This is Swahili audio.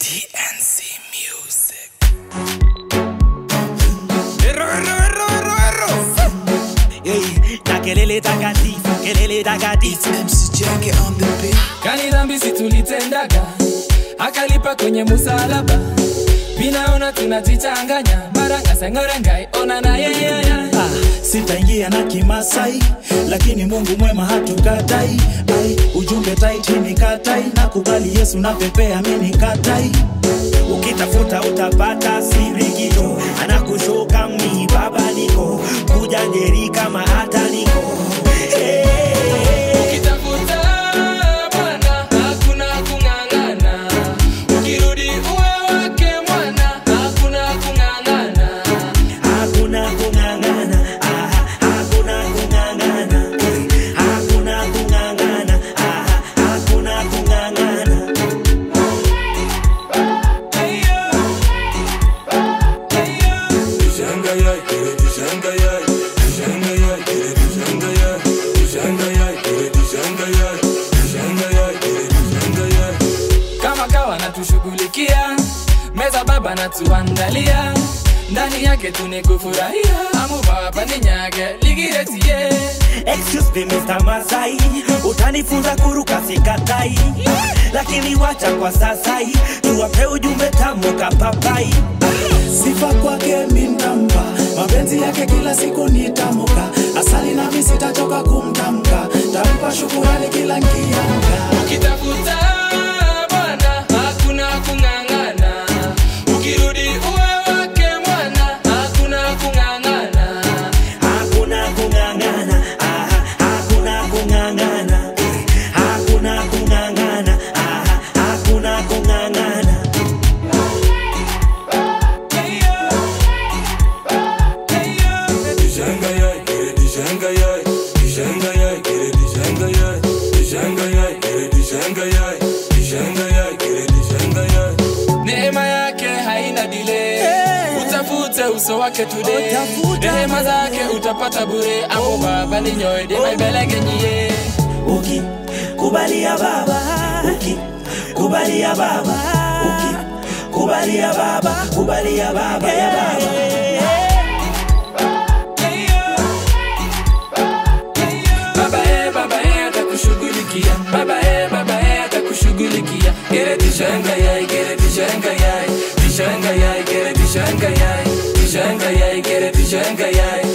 TNC Music. Erro, erro, erro, erro, erro. Hey, na kelele takatifu, kelele takatifu. MC Jackie on the beat. kani dhambi si tulitendaga akalipa kwenye musalaba vinaona tunajichanganya marangasengorengai ona na yeyaya Ah, sitaingia na kimasai lakini mungu mwema hatukatai ai ujumbe taiti ni katai na kubali yesu na pepea mini katai ukitafuta utapata sirikito anakushuka mni baba niko kuja jeri kama hata niko hey. ukitafuta bwana hakuna kung'ang'ana ukirudi uwe wake mwana hakuna kung'ang'ana hakuna kung'ang'ana aha, hakuna kung'ang'ana eh, hakuna kung'ang'ana aha, hakuna kung'ang'ana kama kawa natushughulikia meza baba natuandalia ndani yake tunikufurahia amubaba ninyage ligiretie Excuse me Mr. Masai, utanifunza kuruka sikatai, lakini wacha kwa sasa hii tuwape ujumbe tamu kapapai. Sifa kwake mintampa, mapenzi yake kila siku nitamuka, asali nami sitachoka kumtamka, tampa shukurani kila nkiamka. ukitafuta bwana hakuna kung'ang'ana ukirudi uwe wake mwana hakuna kung'ang'ana Hakuna kung'ang'ana, aha, hakuna kung'ang'ana, eh, hakuna kung'ang'ana, aha, hakuna kung'ang'ana. neema yake haina dile utafute uso wake today Utafuta rehema zake utapata bure amo baba ninyoedemaibelegenyie Uki kubalia baba Uki kubalia baba Uki kubalia baba kubalia baba ya baba baba e baba e atakushughulikia baba e baba e atakushughulikia gere tishanga yai gere tishanga yai tishanga yai gere tishanga yai tishanga yai gere tishanga yai